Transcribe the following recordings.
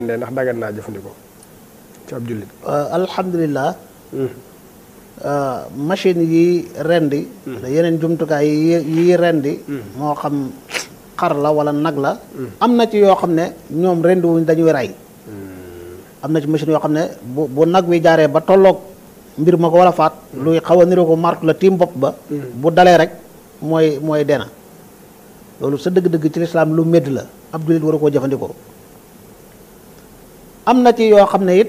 ndee ndax dagan naa jëfandikoo ci ab jullit alhamdulilah machine yi rendi yeneen jumtukaay yi yi rendi moo xam xar la wala nag la am na ci yoo xam ne ñoom rendi wuñ dañuy rey am na ci machine yoo xam ne bu bu nag wi jaaree ba tolloog mbir ma ko wala faat luy xaw a niroo ko marque la tiim bopp ba bu dalee rek mooy mooy dena loolu sa dëgg-dëgg ci lislaam lu médd la ab jullit waru koo jëfandikoo am na ci yoo xam ne it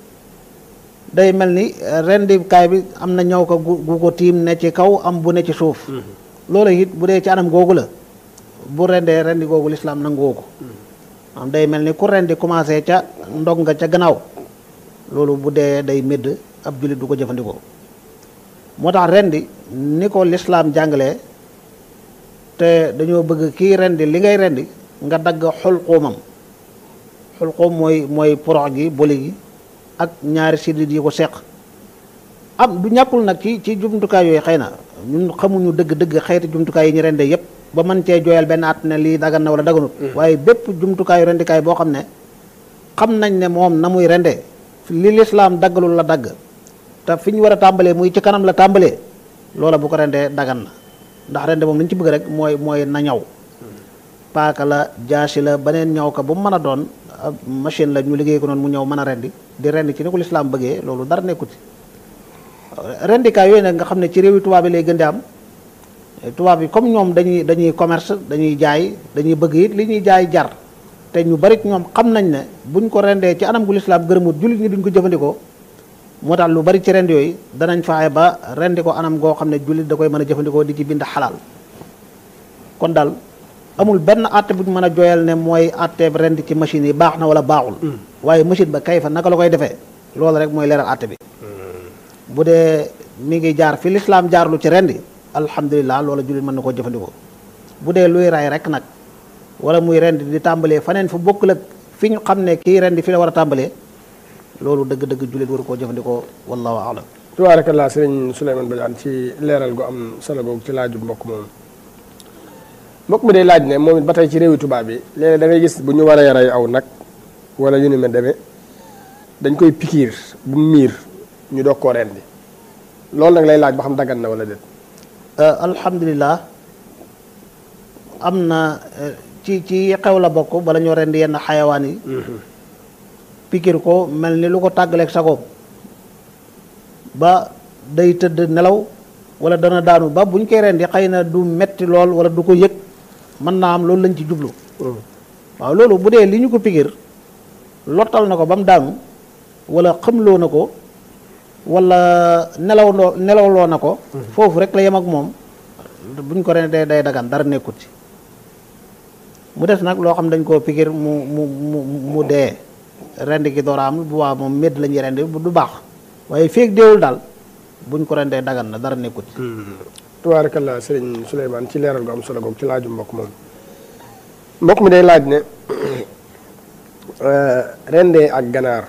day mel ni rendikaay bi am na ñëw ko gu ko tiim ne ci kaw am bu ne ci suuf loolu it bu dee ci anam googu la bu rendee rendi googu lislaam nangoo ko am day mel ni ku rendi commencé ca ndog nga ca gannaaw loolu bu dee day médd ab jullit du ko jëfandikoo moo tax rendi ni ko lislaam jàngalee te dañoo bëgg kii rendi li ngay rendi nga dagg xulquumam xulquum mooy mooy porox gi boli gi ak ñaari sidit yi ko seq am du ñàkkul nag ci ci jumtukaay yooyu xëy na ñun xamuñu dëgg-dëgg xeeti jumtukaay yi ñu rendee yépp ba mën cee jooyal benn at ne lii dagan na wala daganut waaye bépp jumtukaayu rendikaay boo xam ne xam nañ ne moom na muy rendee li lislaam daggalul la dagg te fi ñu war a tàmbalee muy ci kanam la tàmbalee loola bu ko rendee dagan na ndax rende moom li ñu ci bëgg rek mooy mooy na ñaw paaka la jaasi la beneen ñaw ka bu mu mën a doon machine la ñu liggéey ko noonu mu ñëw mën a rendi di rendi ci ni ko lislaam bëggee loolu dara nekkuti rendikaay yooyu nag nga xam ne ci réewi tubaab yi lay gën di am tubaab yi comme ñoom dañuy dañuy commerce dañuy jaay dañuy bëgg it li ñuy jaay jar te ñu bari ñoom xam nañ ne buñ ko rendee ci anam gu lislaam gërëmut jullit ñi duñ ko jëfandikoo moo tax lu bari ci rend yooyu danañ fexe ba rendi ko anam goo xam ne jullit da koy mën a jëfandikoo di ci bind xalaal kon daal amul benn àtte bu ñu mën a jooyal ne mooy àtte rend ci machine yi baax na wala baaxul waaye machine ba kay fa naka la koy defee loolu rek mooy leeral àtte bi bu dee mi ngi jaar fi lislaam jaarlu ci rendi alhamdulilah loola jullit mën na koo jëfandikoo bu dee luy ray rek nag wala muy rendi di tàmbalee faneen fu bokkul ak fi ñu xam ne kii rendi fi la war a tàmbalee loolu dëgg-dëgg jullit waru koo jëfandikoo wallahu alam tabaarakallaa sëriñ Souleymane Badiane ci leeral gu am solo googu ci laaju mbokk moom mbokk mi day laaj ne moom it ba tey ci réewi tubaab bi léeg-léeg da ngay gis bu ñu waree rey aw nag wala yu ni mel demee dañ koy pikiir bu miir ñu doog koo rendi loolu nag lay laaj ba xam daggan na wala déet alhamdulilah am na ci ci xew la bokk bala ñoo rendi yenn xayawaan yi pikir ko mel ni lu ko tàggaleeg sagoom ba day tëdd nelaw wala dana daanu ba buñ koy rendi xëy na du metti lool wala du ko yëg mën naa am loolu lañ ci jublu waaw loolu bu dee li ñu ko pikir lottal na ko ba mu daanu wala xamloo na ko wala nelaw loo nelawloo na ko foofu rek la yem ak moom buñ ko rendi day day dagan dara nekkut ci mu des nag loo xam dañ koo pikir mu mu mu mu dee rendi gi door a am bu waa moom médd la ñuy rendi du baax waaye feeg deewul daal buñ ko rendee dagan na dara nekkut ci tabaarakallaa sëriñ Souleymane ci leeral gu am solo googu ci laaju mbokk moom mbokk mi day laaj ne rendee ak ganaar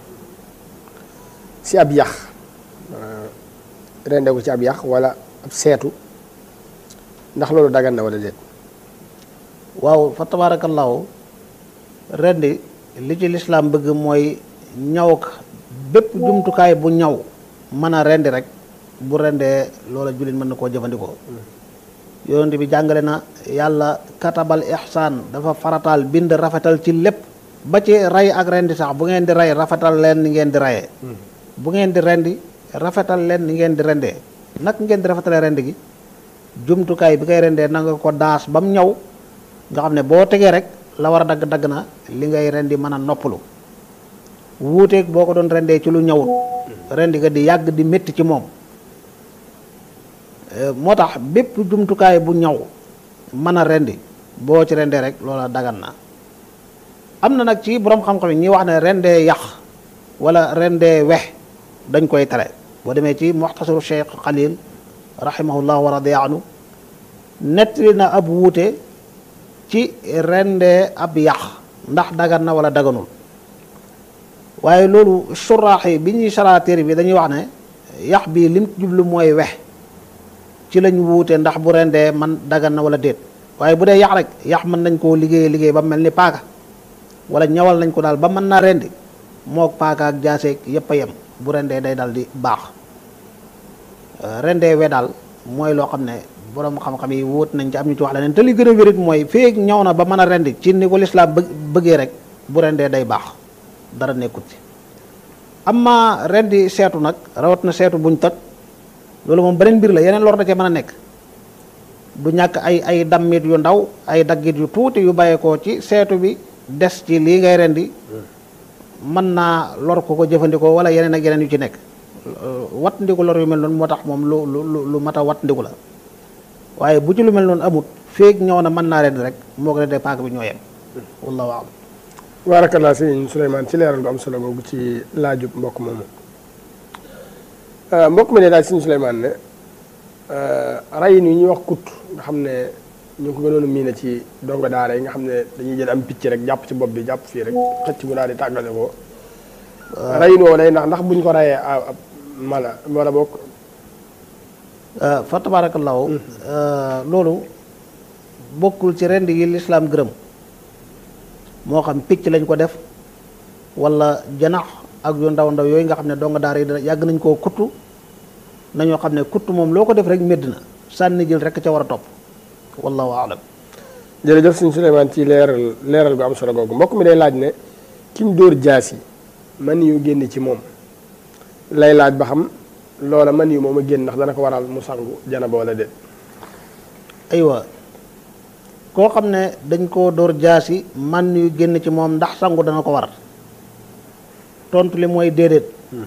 si ab yax rendee ko ci ab yax wala ab seetu ndax loolu dagan na wala déet waaw fa tabaarakallaahu rendi li ci lislaam bëgg mooy ñaw ak bépp jumtukaay bu ñaw mën a rendi rek bu rendee loola jullit mën na koo jëfandikoo yonent bi jàngale na yàlla katabal ihsaan dafa farataal bind rafetal ci lépp ba ci rey ak rendi sax bu ngeen di rey rafetal leen ni ngeen di reyee bu ngeen di rendi rafetal leen ni ngeen di rendee nag ngeen di rafetalee rendi gi jumtukaay bi koy rendee na nga ko daas ba mu ñaw nga xam ne boo tegee rek la war a dagg dagg na li ngay rendi mën a noppalu wuuteeg boo ko doon rendee ci lu ñawut rendi ga di yàgg di métti ci moom moo tax bépp jumtukaay bu ñaw mën a rendi boo ci rendee rek loola dagan na am na nag ci borom xam-xam yi ñi wax ne rendee yax wala rendee wex dañ koy tere boo demee ci muxtasaru cheikh xalil rahimahullah wa radiya anhu nettali na ab wuute ci rendee ab yax ndax dagan na wala daganul waaye loolu suraax yi bi ñuy saraatéer bi dañuy wax ne yax bi lim jublu mooy wex ci lañ wuute ndax bu rendee man dagan na wala déet waaye bu dee yax rek yax mën nañ koo liggéey liggéey ba mel ni paaka wala ñawal nañ ko daal ba mën naa rendi mook paaka ak jaaseeg yépp a yem bu rendee day dal di baax rendee we daal mooy loo xam ne borom xam-xam yi wóot nañ ci am ñu ci wax leneen te li gën a wérit mooy feek ñaw na ba mën a rendi ci ni ko lislaam bë bëggee rek bu rendee day baax dara nekkut ci amma rendi seetu nag rawat na seetu buñ toj loolu moom beneen mbir la yeneen lor da cee mën a nekk du ñàkk ay ay dammit yu ndaw ay daggit yu tuuti yu bàyyeekoo ci seetu bi des ci lii ngay rendi mën naa lor ko ko jëfandikoo wala yeneen ak yeneen yu ci nekk wat ndiku lor yu mel noonu moo tax moom lu lu lu mat a wat ndiku la waaye bu ci lu mel noonu amut feeg ñëw na mën naa rendi rek moo ko rendee paak bi ñoo yem wallahu a'lam barakallah sëñ Souleymane ci leeral gu am solo googu ci laajub mbokk moomu mbokk mi ne daal sëñ Souleymane ne rayin yi ñuy wax kut nga xam ne ñu ngi ko gënoon a miine ci dongo daara yi nga xam ne dañuy jël am picc rek jàpp ci bopp bi jàpp fii rek xëcc mu daal di tàggale ko rayin woo day ndax ndax buñ ko rayee ab mala wala bokk fa tabaarakallaahu loolu bokkul ci rend yi lislaam gërëm moo xam picc lañ ko def wala janax ak yu ndaw ndaw yooyu nga xam ne donga daara yi dana yàgg nañ koo kuttu nañoo xam ne kuttu moom loo ko def rek médd na sànni jël rek ca war a topp wallahu aalam jërëjëf sëñ Souleymane ci leeral leeral gu am solo googu mbokk mi day laaj ne ki mu dóor jaas yi man yu génn ci moom lay laaj ba xam loola man yu moom a génn ndax dana ko waral mu sangu janaba wala déet aywa koo xam ne dañ koo dóor jaasi man yu génn ci moom ndax sangu dana ko war tontu li mooy déedéet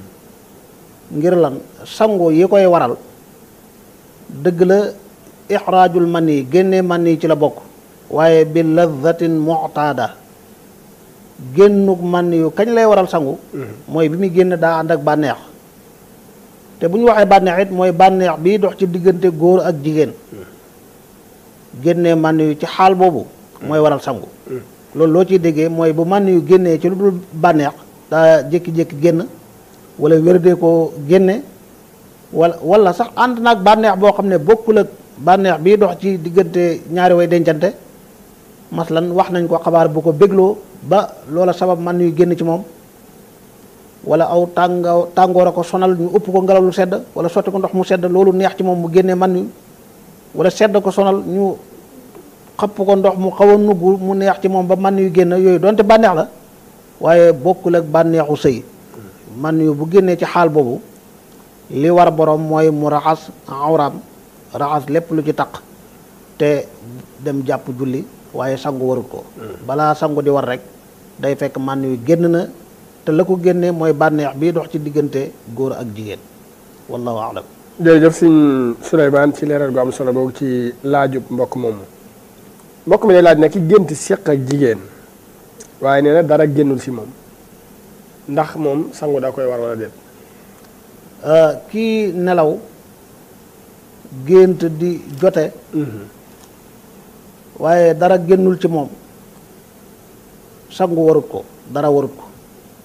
ngir lan sangu yi koy waral dëgg la ixraajul man yi génnee man yi ci la bokk waaye bi ladatin mu'taada génnuk man yu kañ lay waral sangu mooy bi muy génn daa ànd ak bànneex te bu ñu waxee bànneex it mooy bànneex bi dox ci diggante góor ak jigéen génnee man yu ci xaal boobu mooy waral sangu loolu loo ciy déggee mooy bu man yu génnee ci lu dul bànneex daa jékki-jékki génn wala wérdee ko génne wala wala sax ànd naag bànneex boo xam ne bokkul ak bànneex bii dox ci diggante ñaari way dencante maslan wax nañ ko xabaar bu ko bégloo ba loola sabab man yu génn ci moom wala aw tànga tàngoor a ko sonal ñu ëpp ko ngelaw lu sedd wala sotti ko ndox mu sedd loolu neex ci moom mu génnee man yu wala sedd ko sonal ñu xapp ko ndox mu xaw a nugg mu neex ci moom ba man yu génn yooyu donte bànneex la waaye bokkul ak bànneexu sëy man yu bu génnee ci xaal boobu li war borom mooy mu raxas awraam raxas lépp lu ci taq te dem jàpp julli waaye sangu warut ko balaa sangu di war rek day fekk man yu génn na te la ko génnee mooy bànneex bii dox ci diggante góor ak jigéen wallahu alam jërëjëf sëñ Souleymane ci leeral gu am solo boobu ci laajub mbokk moomu mbokk mi day laaj ne ki gént séq ak jigéen waaye nee na dara génnul si moom ndax moom sangu daa koy war wala déet kii nelaw gént di jote waaye dara génnul ci moom sangu warut ko dara warut ko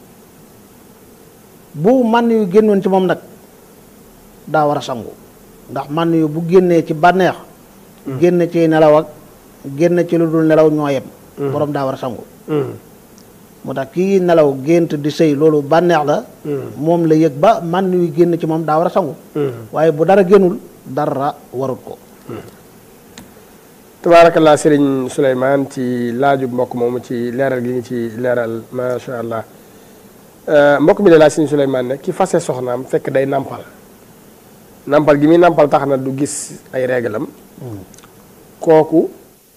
bu man yu génnoon ci moom nag daa war a sangu ndax man yu bu génnee ci bànneex génn ci nelaw ak génn ci lu dul nelaw ñoo yem borom daa war a sangu moo tax kii nelaw gént di sëy loolu bànneex la moom la yëg ba man yu génn ci moom daa war a sangu waaye bu dara génnul dara warut ko tabaarakallaa sëriñ Souleymane ci laajub mbokk moomu ci leeral gi ngi ci leeral macha allah mbokk mi de laaj sëriñ Souleymane ne ki fase soxnaam fekk day nàmpal nàmpal gi muy nàmpal tax na du gis ay réglam kooku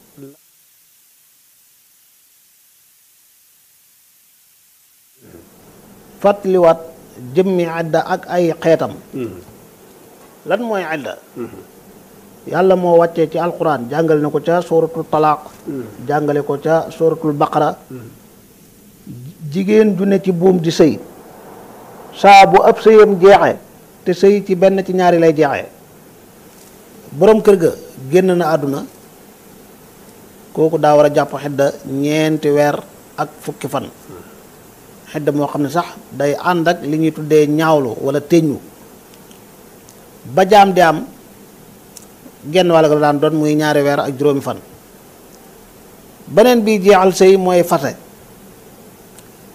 fàttaliwaat jëmmi idda ak ay xeetam lan mooy idda yàlla moo wàccee ci alquran jàngale na ko ca suratul talaaq jàngale ko ca suratul baqara jigéen ju ne ci buum di sëy saa bu ab sëyam jeexe te sëy ci benn ci ñaari lay jeexee boroom kër ga génn na àdduna kooku daa war a jàpp xedda ñeenti weer ak fukki fan xedda moo xam ne sax day ànd ak li ñuy tuddee ñaawlu wala teñu ba jaam di am genn wàll ga la daan doon muy ñaari weer ak juróomi fan beneen bi jeexal sëy mooy fase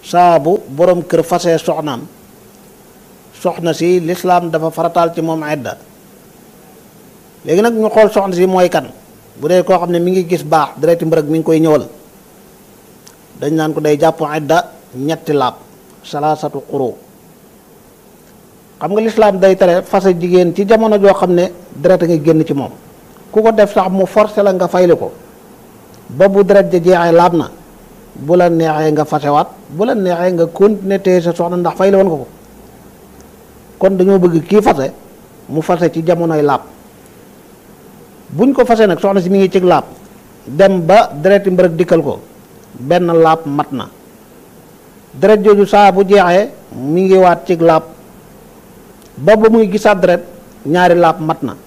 saabu borom kër fase soxnaam soxna si lislaam dafa farataal ci moom idda léegi nag ñu xool soxna si mooy kan bu dee koo xam ne mi ngi gis baax dereti mbërëg mi ngi koy ñëwal dañ naan ko day jàpp idda ñetti laab salaasatu xuru xam nga lislaam day tere fase jigéen ci jamono joo xam ne deret a ngi génn ci moom ku ko def sax mu forcé la nga fayli ko ba bu deret ja jeexee laab na bu la neexee nga fasewaat bu la neexee nga continuer téye sa soxna ndax fayli woon nga ko kon dañoo bëgg kii fase mu fase ci jamonoy laab buñ ko fase nag soxna si mi ngi cig laab dem ba dereti mbërëg dikkal ko benn laab mat na deret jooju saa bu jeexee mi ngi waat cig laab ba ba muy gisaat deret ñaari laab mat na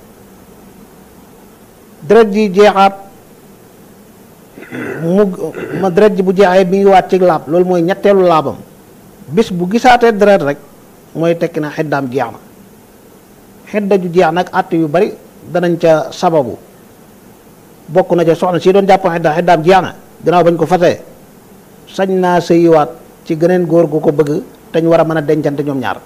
deret ji jeexaat mu ma deret ji bu jeexee mi ngi waat cig laab loolu mooy ñetteelu laabam bis bu gisaatee deret rek mooy tekki na xiddaam jeex na xidda ju jeex nag àtt yu bari danañ ca sababu bokk na ca soxna si doon jàpp xidda xiddaam jeex na gannaaw bañ ko fasee sañ naa sëyiwaat ci geneen góor gu ko bëgg te ñu war a mën a dencante ñoom ñaar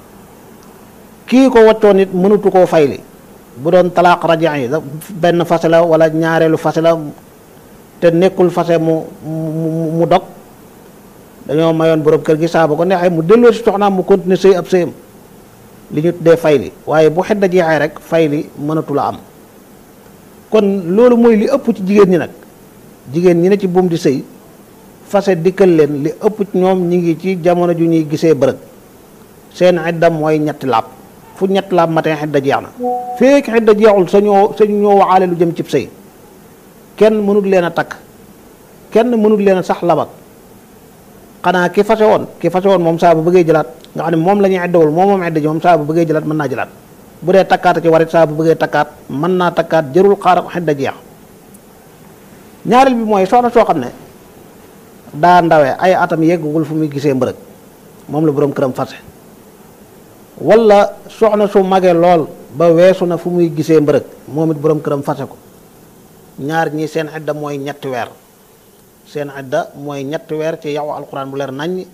kii ko waccoon it mënutu koo fayli bu doon talaaq rajan yi benn fase la wala ñaareelu fase la te nekkul fase mu mu mu dog dañoo mayoon borom kër gi saa bu ko neexee mu delloo si soxnaam mu continuer sëy ab sëyam li ñu tuddee fayli waaye bu xedda jeexee rek fayli mënatu la am kon loolu mooy li ëpp ci jigéen ñi nag jigéen ñi ne ci buum di sëy fase dikkal leen li ëpp ci ñoom ñi ngi ci jamono ju ñuy gisee bërëg seen xedda mooy ñetti laab fu ñetti laab matin xedda jeex na feek xedda jeexul sa ñoo sa ñoo waxaale lu jëm cib sëy kenn mënut leen a takk kenn mënut leen a sax labak xanaa ki fase woon ki fase woon moom saa bu bëggee jëlaat nga xam ne moom la ñuy eddawul moom moom edda ji moom saa bu bëggee jëlaat mën naa jëlaat bu dee takkaata ci warit saa bu bëggee takkaat mën naa takkaat jërul xaar xedda jeex ñaareel bi mooy soxna soo xam ne daa ndawee ay atam yeggagul fu muy gisee mbërëg moom la boroom këram fase wala soxna su magee lool ba weesu na fu muy gisee mbërëg moom it boroom këram fase ko ñaar ñi seen xedda mooy ñetti weer seen idda mooy ñetti weer ci yow alquran bu leer naññ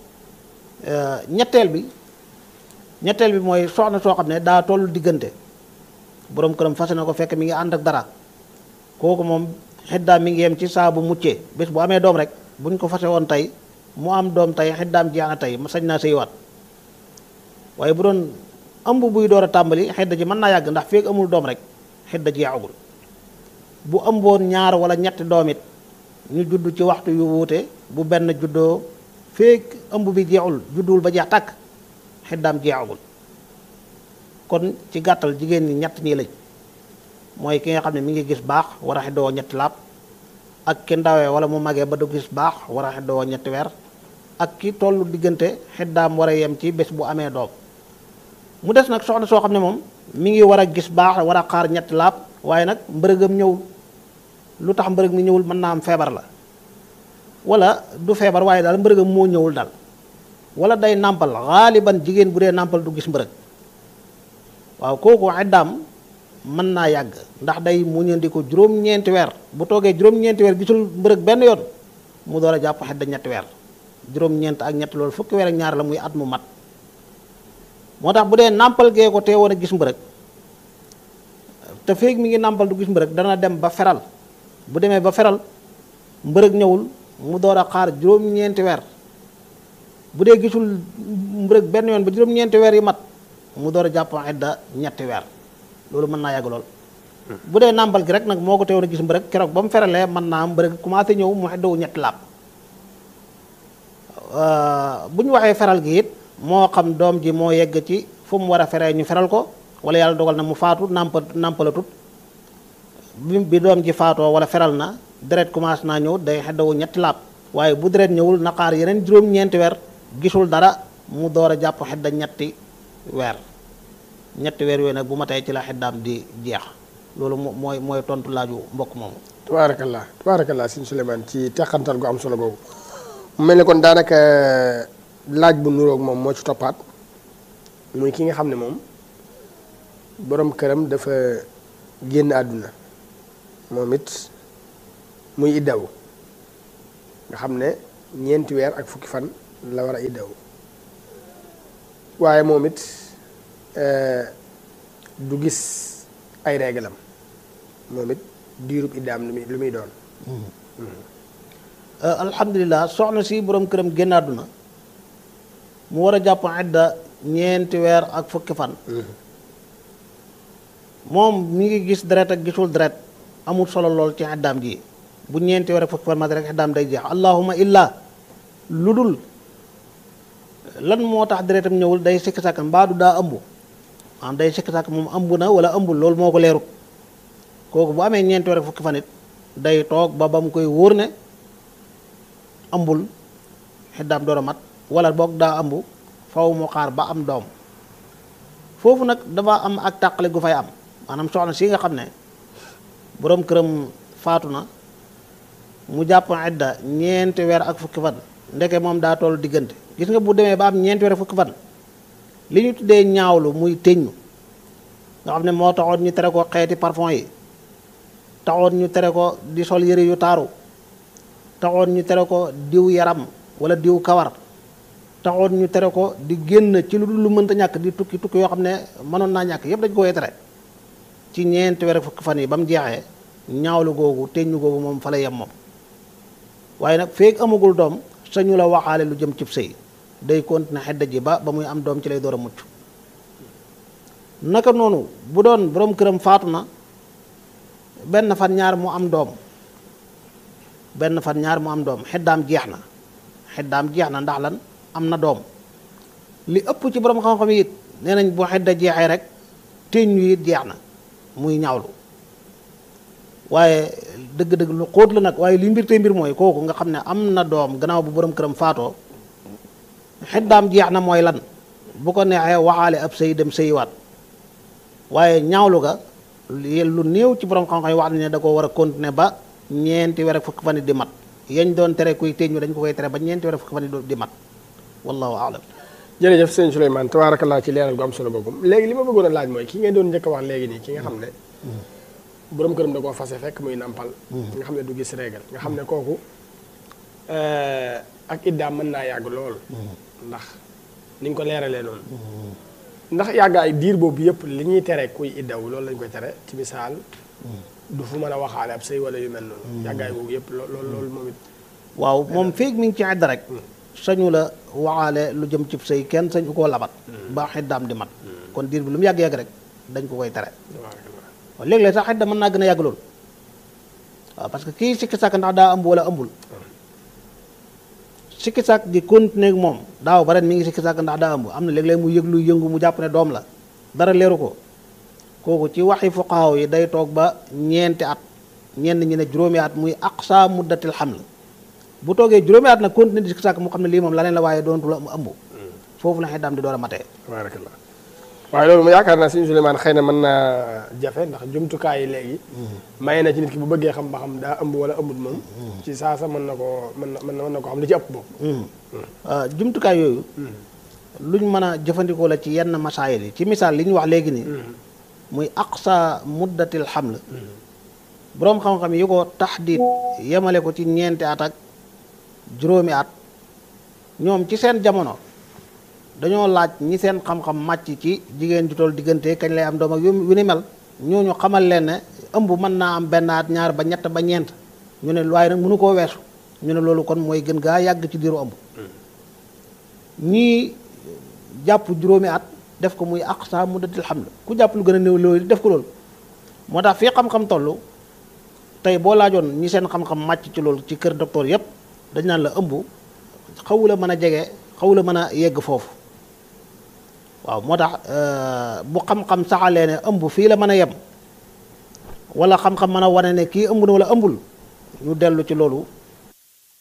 ñetteel bi ñetteel bi mooy soxna soo xam ne daa toll diggante boroom këram fase na ko fekk mi ngi ànd ak dara kooku moom xiddaam mi ngi yem ci saa bu muccee bés bu amee doom rek buñ ko fase woon tey mu am doom tey xiddaam jeex na tey ma sañ naa sëywaat waaye bu doon ëmb buy door a tàmbali xidda ji mën naa yàgg ndax feek amul doom rek xidda jeexagul bu ëmboon ñaar wala ñetti doom it ñu judd ci waxtu yu wuute bu benn juddoo feek ëmb bi jeexul judduwul ba jeex tàkk xiddaam jeexagul kon ci gàttal jigéen ñi ñett ñii lañ mooy ki nga xam ne mi ngi gis baax war a xeddoo ñetti laab ak ki ndawee wala mu magee ba du gis baax war a xeddoo ñetti weer ak ki tollu diggante xeddaam war a yem ci bés bu amee doom mu des nag soxna soo xam ne moom mi ngi war a gis baax war a xaar ñetti laab waaye nag mbërëgam ñëwul lu tax mbërëg mi ñëwul mën naa am feebar la wala du feebar waaye daal mbërëgam moo ñëwul daal wala day nàmpal xaaliban jigéen bu dee nàmpal du gis mbërëg waaw kooku xeddaam mën naa yàgg ndax day muñandi ko juróom-ñeenti weer bu toogee juróom-ñeenti weer gisul mbërëg benn yoon mu door a jàpp xedda ñetti weer juróom-ñeent ak ñett loolu fukki weer ak ñaar la muy at mu mat moo tax bu dee nàmpal gee ko teewoon a gis mbërëg te feeg mi ngi nàmpal du gis mbërëg dana dem ba feral bu demee ba feral mbërëg ñëwul mu door a xaar juróom-ñeenti weer bu dee gisul mbërëg benn yoon ba juróom-ñeenti weer yi mat mu door a jàpp xedda ñetti weer loolu mën naa yàgg lool bu dee nàmpal gi rek nag moo ko teewoon a gis mbërëg keroog ba mu feralee mën naa am mbërëg commencé ñëw mu xeddawu ñetti laab bu ñu waxee feral gi it moo xam doom ji moo yegg ci fu mu war a feree ñu feral ko wala yàlla dogal na mu faatu nàmpa nàmpalatut bi bi doom ji faatoo wala feral na deret commencé naa ñëw day xeddawu ñetti laab waaye bu deret ñëwul naqaar yeneen juróom-ñeenti weer gisul dara mu door a jàpp xedda ñetti weer ñetti weer yooyu nag bu ma tey ci la xeddaam di jeex loolu mooy mooy tontu laaju mbokk moomu. tabaarakallah tabaarakallah sëñ Souleymane ci teqantal gu am solo googu mu mel ni kon daanaka laaj bu nuroog moom moo ci toppaat muy ki nga xam ne moom borom këram dafa génn àdduna moom it muy iddawu nga xam ne ñeenti weer ak fukki fan la war a iddaw waaye moom it du gis ay réglam moom it diirub iddaam lu muy lu muy doon alhamdulilah soxna si borom këram génn àdduna mu war a jàpp idda ñeenti weer ak fukki fan moom mi ngi gis deret ak gisul deret amul solo lool ci iddaam ji bu ñeenti weer ak fukki fan ma rek iddaam day jeex allahuma illa lu dul lan moo tax deretam ñëwul day sikki sàkk mbaadu daa ëmb maanaam day sikki sàkk moom ëmb na wala ëmbul loolu moo ko leerut kooku bu amee ñeenti weer ak fukki fan it day toog ba ba mu koy wóor ne ëmbul xiddaam door a mat wala boog daa ëmb faw mu xaar ba am doom foofu nag dafa am ak tàqale gu fay am maanaam soxna si nga xam ne boroom këram faatu na mu jàpp idda ñeenti weer ak fukki fan ndeke moom daa toll diggante gis nga bu demee ba am ñeenti weer ak fukki fan li ñu tuddee ñaawlu muy teññu nga xam ne moo taxoon ñu tere ko xeeti parfum yi taxoon ñu tere ko di sol yëre yu taaru taxoon ñu tere ko diw yaram wala diw kawar taxoon ñu tere ko di génn ci lu dul lu mënta ñàkk di tukki tukki yoo xam ne mënoon naa ñàkk yépp dañ ko koy tere ci ñeenti weer ak fukki fan yi ba mu jeexee ñaawlu googu teññu googu moom fa la yem moom waaye nag feeg amagul doom sañu la waxaale lu jëm cib sëy day continuer xedda ji ba ba muy am doom ci lay door a mucc naka noonu bu doon borom këram faatu na benn fan ñaar mu am doom benn fan ñaar mu am doom xeddaam jeex na xeddaam jeex na ndax lan am na doom li ëpp ci borom xam-xam yi it nee nañ bu xedda jeexee rek teñ yu it jeex na muy ñaawlu waaye dëgg-dëgg lu xóot la nag waaye li mbir tey mbir mooy kooku nga xam ne am na doom gannaaw bu borom këram faatoo xeddaam jeex na mooy lan bu ko neexee waxaale ab sëy dem sëyiwaat waaye ñaawlu ga lu néew ci borom xam-xam yi wax nañ ne da ko war a continuer ba ñeenti weer ak fukki fan di mat yañ doon tere kuy teñu dañ ko koy tere ba ñeenti weer ak fukki fan di mat wallahu alam jërëjëf sëñ Souleymane tabaarakallaa ci leeral gu am solo boobu léegi li ma bëggoon a laaj mooy ki ngeen doon njëkk a wax léegi nii ki nga xam ne borom këram da koo fase fekk muy nampal nga xam ne du gis régal nga xam ne kooku ak iddaam mën naa yàgg lool ndax ni nga ko leeralee noonu ndax yàggaay diir boobu yëpp li ñuy tere kuy iddaw loolu lañ koy tere ci misaal du fu mën a waxaale ab sëy wala yu mel noonu yàggaay boobu yëpp loolu loolu moom it waaw moom feeg mi ngi ci idda rek sañu la waxaale lu jëm cib sëy kenn sañu koo labat ba xiddaam di mat kon diir bi lu mu yàgg-yàgg rek dañ ko koy tere waaw léeg-léeg sax xidda mën naa gën a yàgg loolu waaw parce que kii sikki sàkk ndax daa ëmb wala ëmbul sikki sàkk di continuer ak moom daaw ba ren mi ngi sikki sàkk ndax daa ëmb am na léeg-léeg mu yëg lu yëngu mu jàpp ne doom la dara leeru ko kooku ci waxi fuqaaw yi day toog ba ñeenti at ñenn ñi ne juróomi at muy aqsa muddatil haml bu toogee juróomi at nag continuer di sikki sàkk mu xam ne lii moom laneen la waaye doontu la ëmb foofu la xeddaam di door a matee tabarakallah waaye loolu mu yaakaar naa sëñ Souleymane xëy na mën naa jafe ndax jumtukaay yi léegi maye na ci nit ki bu bëggee xam ba xam daa ëmb wala ëmbut moom ci saasa mën na koo mën na mën na ko xam li ci ëpp boobu jumtukaay yooyu luñ mën a jëfandikoo la ci yenn masaayil yi ci misaal li ñu wax léegi nii muy aqsa muddatil haml boroom xam-xam yi ko taxdiid yemale ko ci ñeenti at ak juróomi at ñoom ci seen jamono dañoo laaj ñi seen xam-xam màcc ci jigéen ju toll diggante kañ lay am doom ak yu ni mel ñooñu xamal leen ne ëmb mën naa am benn at ñaar ba ñett ba ñeent ñu ne waaye nag mënu koo weesu ñu ne loolu kon mooy gën gaa yàgg ci diiru ëmb ñii jàpp juróomi at def ko muy aqsa muddatil haml ku jàpp lu gën a néew loolu def ko loolu moo tax fii xam-xam toll tey boo laajoon ñi seen xam-xam màcc ci loolu ci kër docteur yépp dañ naan la ëmb xawu la mën a jege xawu la mën a yegg foofu waaw moo tax bu xam-xam saxalee ne ëmb fii la mën a yem wala xam-xam mën a wane ne kii ëmb na wala ëmbul ñu dellu ci loolu